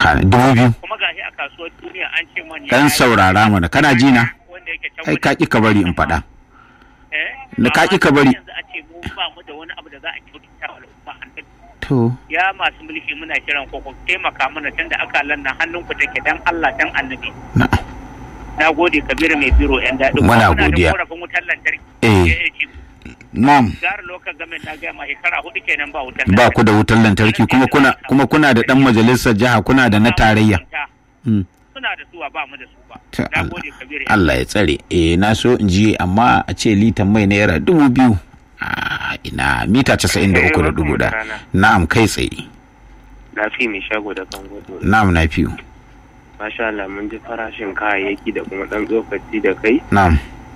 subhana dubu biyu kuma gashi a kasuwar duniya an ce mani kan saurara mana kana ji na wanda yake can ai ka ki ka bari in faɗa eh da ka ƙi ka bari. yanzu a ce mu ba mu da wani abu da za a kyautata wa al'umma annabi to ya masu mulki muna kiran ku ku taimaka mana tunda aka lanna hannunku take dan Allah dan annabi na'am na gode kabiru mai biro yan daɗi Muna Kuma godiya. da korafin wutar lantarki Eh. AAG. na'am gara lokacin gamin na gaya ma shekara hudu kenan ba wutar ba ku da wutar lantarki kuma kuna kuma kuna da dan majalisar jiha kuna da na tarayya Mm. suna da suwa ba mu da su ba Ta na Allah. gode kabiru Allah ya tsare eh na so in ji amma a ce litan mai naira dubu biyu a ina mita casa'in da uku da dubu da na'am kai tsaye na fi mai shago da kan gudu na'am na fiyo masha Allah mun ji farashin kayayyaki da kuma dan tsokaci da kai na'am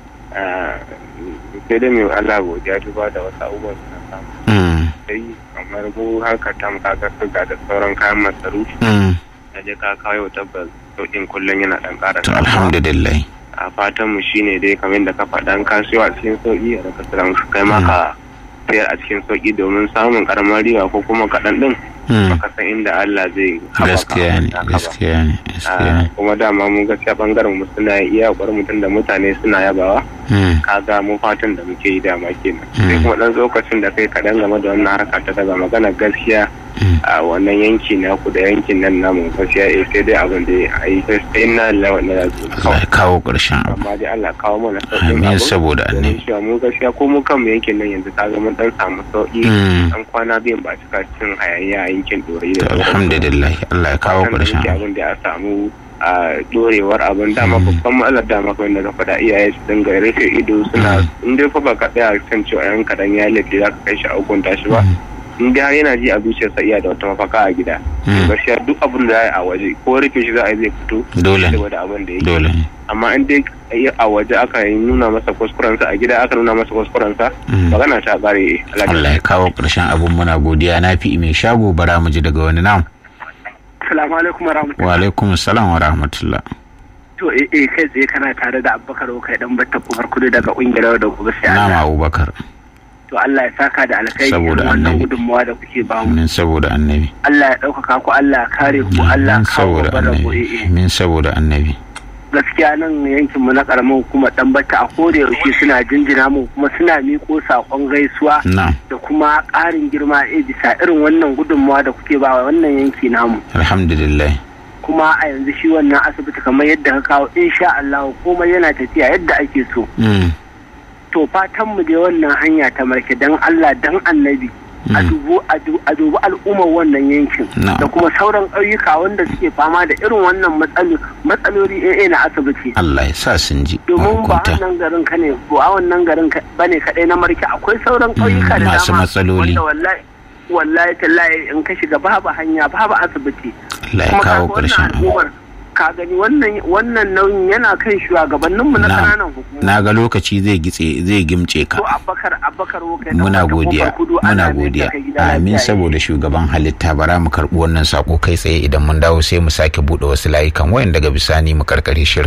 Ah, sai dai mai Allah godiya duba da wasu abubuwan suna samu mm. sai kamar mu harkar tam kaga suga da sauran kayan masarufi Mm. da je ka kawo tabbas sauƙin kullum yana dan ƙara to samuwa. alhamdulillah a fatan mu shine dai kamar da ka faɗa in ka siyo a cikin sauƙi a daga siran kai ma ka sayar a cikin sauƙi domin samun karamar riba ko kuma kaɗan ɗin Mm. baka san inda Allah zai haɓaka gaskiya ne naka ba. gaskiya ne gaskiya Ah, ne kuma dama mun gaskiya bangaren mu suna iya ƙwarar mutum da mutane suna yabawa Mm. kaga mu fatan da muke yi dama kenan Mm. sai kuma dan lokacin da kai kaɗan game da wannan harka ta daga magana gaskiya Mm. a wannan yanki na ku da yankin nan namu gaskiya eh sai dai abin da a yi sai sai na lawa na yazo Allah ya kawo ƙarshen abu amma dai Allah kawo mana sauƙin Amin, abin. saboda Domin annabi. cewa mu gaskiya ko mu kanmu yankin nan yanzu kaga mun dan samu sauƙi Mm. an kwana biyan ba cika cin hayaniya a yankin dorai to da alhamdulillah Allah ya kawo Fatan da ƙarshen muke abu abin da ya samu a dorewar abin dama babban matsalar dama kawai da ka faɗa iyaye su dinga rufe ido suna in dai fa ba ka tsaya kan cewa yan kadan ya laifi za ka kai shi a hukunta shi ba in dai har yana ji a zuciyarsa iya da wata mafaka a gida Mm. gaskiya duk abin da za a yi a waje ko rufe shi za a yi zai fito Dole ne. saboda abin da yake dole ne amma in dai a waje aka yi nuna masa kuskurensa a gida aka nuna masa kuskurensa Mm. magana ta kare Allah ya kawo ƙarshen abun muna godiya na fi mai shago bara mu ji daga wani nam Assalamu alaikum warahmatullahi wa alaikum salam wa rahmatullah To eh eh kai tsaye kana tare da Abubakar kai dan batta kofar kudu daga kungiyar da gobe sai na'am Allah. Abubakar To Allah ya saka da alkhairi Saboda irin wannan annabi. gudunmawa da kuke ba mu. amin saboda annabi Allah ya ɗaukaka ku Allah ya kare ku Allah amin ya kawo saboda babban rabo annabi eh eh. amin saboda annabi Gaskiya nan yankin mu na karamin hukumar dan batta a koda yaushe suna jinjina mu kuma suna miko sakon gaisuwa na'am da kuma ƙarin girma eh bisa irin wannan gudunmawa da kuke ba wa wannan yanki namu. alhamdulillah kuma a yanzu shi wannan asibiti kamar yadda ka kawo insha Allah komai yana tafiya yadda ake so Mm. to fatan mu dai wannan hanya ta marke dan Allah dan annabi a Mm. dubu a du- a dubi al'ummar wannan yankin Na'am. da kuma sauran ƙauyuka wanda suke fama da irin wannan matsalo- matsaloli AA na asibiti Allah ya sa sun ji domin ba mahukunta wannan garin ka ne ba wannan garin ka bane kadai na marke akwai sauran ƙauyuka da masu dama matsaloli. wanda wallahi wallahi tallahi in ka shiga babu hanya babu asibiti Allah ya kuma kawo kaga ƙarshen wannan abu al'ummar ka gani wannan wannan nauyin yana kan shugabanninmu na Na- kananan hukumomi na ga lokaci zai gitse zai gimce ka ko abakar abakar wokai muna godiya muna godiya amin saboda shugaban halitta bara mu karbi wannan sako kai tsaye idan mun dawo sai mu sake bude wasu layukan wayan daga bisani mu karkare shirin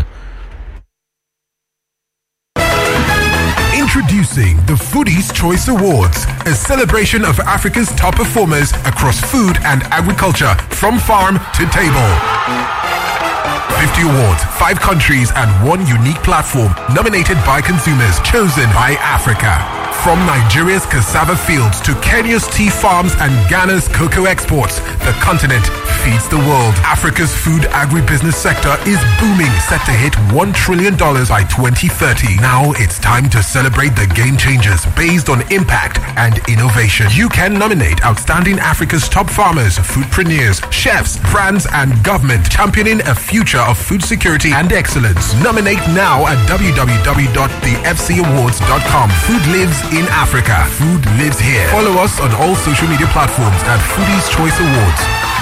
Introducing the Foodies Choice Awards, a celebration of Africa's top performers across food and agriculture, from farm to table. 50 awards, 5 countries, and one unique platform nominated by consumers, chosen by Africa. From Nigeria's cassava fields to Kenya's tea farms and Ghana's cocoa exports, the continent feeds the world. Africa's food agribusiness sector is booming, set to hit $1 trillion by 2030. Now it's time to celebrate the game changers based on impact and innovation. You can nominate outstanding Africa's top farmers, foodpreneurs, chefs, brands, and government, championing a future of food security and excellence. Nominate now at www.thefcawards.com. Food lives in Africa. Food lives here. Follow us on all social media platforms at Foodies Choice Awards.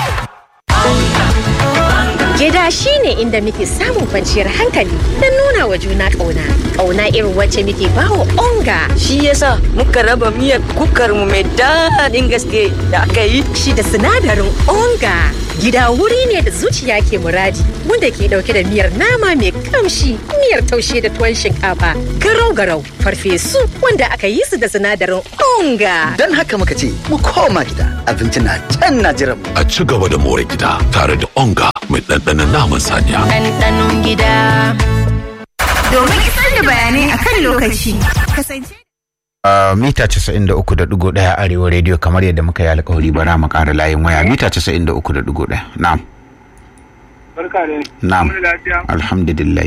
Gida shi ne inda muke samun kwanciyar hankali don nuna wa juna ƙauna. Ƙauna irin wacce muke bawa onga. Shi yasa muka raba miyar kukar mu mai daɗin gaske da aka yi. Shi da sinadarin onga. Gida wuri ne da zuciya ke muradi wanda ke dauke da miyar nama mai kamshi, miyar taushe da tuwon shinkafa, garau-garau, farfesu wanda aka yi su da sinadarin onga. Don haka muka ce mu koma gida abinci na can na jiran mu. A ci gaba da more gida tare da onga mai ɗanɗanon naman saniya. ɗanɗanon gida. Domin isar da bayanai a kan lokaci. Kasance. Uh, mita 93.1 arewa rediyo kamar yadda muka yi alkawari bara mu ƙara layin waya mita 93.1 na'am barka da na'am alhamdulillah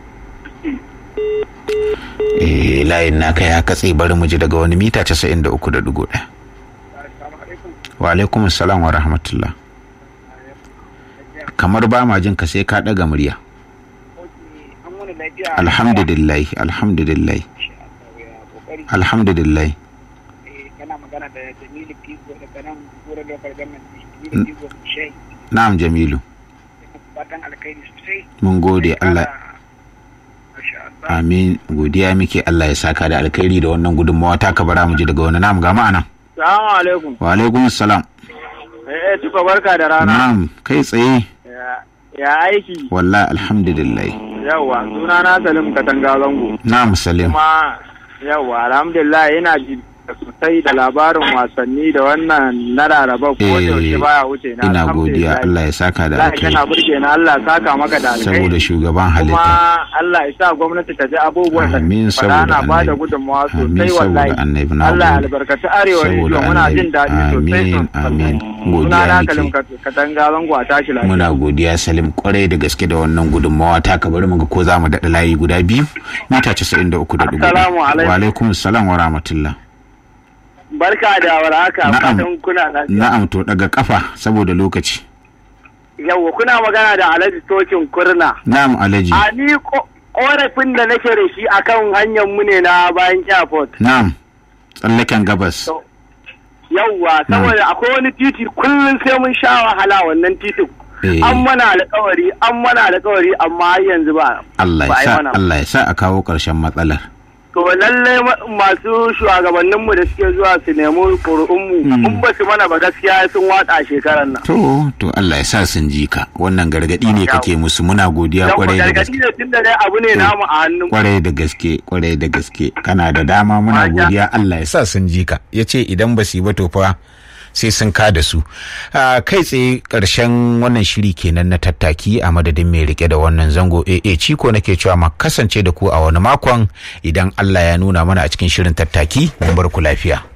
eh layin naka ya katse bari mu ji daga wani mita 93.1 wa alaikum assalam wa rahmatullah kamar ba ma jin ka sai ka daga murya alhamdulillah alhamdulillah alhamdulillah kana magana da Jamilu Figo daga nan Gura Local Government Jamilu Figo Shai na'am jamilu fatan alkhairi sosai mun gode Allah Masha Allah amin godiya muke Allah ya saka da alkhairi da wannan gudunmawa ta ka bara mu ji daga wani na'am ga ma'ana Salamu alaikum. wa alaikum assalam Eh, tuka barka da rana. na'am kai tsaye Ya- Ya aiki. wallahi alhamdulillah Yawwa, suna na Salim Katanga Zango. na'am salim Kuma yawwa, alhamdulillah yana ji sosai da labarin wasanni da wannan na Laraba ko da yaushe baya wuce na. ina godiya Allah ya saka da Allah alkhairi yana burge na Allah ya saka maka da alkhairi. saboda shugaban kuma halitta Allah ya sa gwamnati ta ji abubuwan da Amin, fara saboda na ba da annabi. gudunmawa Amin, sosai saboda wallahi annabi, na Allah ya gode. albarkaci arewa Saboda rediyo muna annabi. jin daɗi sosai Amin, sosai amin. suna Godiya na nake. kalim katanga zango a tashi lafiya muna godiya salim kwarai da gaske da wannan gudunmawa ta ka bari mu ga ko za mu daɗa layi guda biyu mita 93.1 Assalamu alaikum. wa alaikum salam wa rahmatullah barka da warhaka Na'am. fatan kuna lafiya na'am to daga kafa saboda lokaci yawa kuna magana da Alhaji Tokin Kurna na'am alhaji a ni ko- korafin da nake da shi akan hanyar mu ne na bayan airport na'am tsallaken gabas yawwa saboda akwai wani titi kullum sai mun sha wahala wannan titin Eh. an mana alƙawari an mana alƙawari amma har yanzu ba Allah ba a ya yi sa mana. Allah ya sa a kawo ƙarshen matsalar to lallai ma- masu shugabanninmu da suke zuwa su nemi ƙuri'unmu in ba su mana ba gaskiya sun watsa shekarar nan to to Allah ya sa sun ji ka wannan gargadi ne kake musu muna godiya Yawwa, kwarai da gaske gargaɗi da tun da dai abu ne namu a hannun kwarai da gaske kwarai da gaske kana da dama muna Maja. godiya Allah ya sa sun ji ka ya ce idan ba su yi ba to fa sai sun ka da su Ah, kai tsaye karshen wannan shiri kenan na tattaki a madadin mai rike da wannan zango AA ciko nake cewa ma kasance da ku a wani makon idan Allah ya nuna mana a cikin shirin tattaki mun bar ku lafiya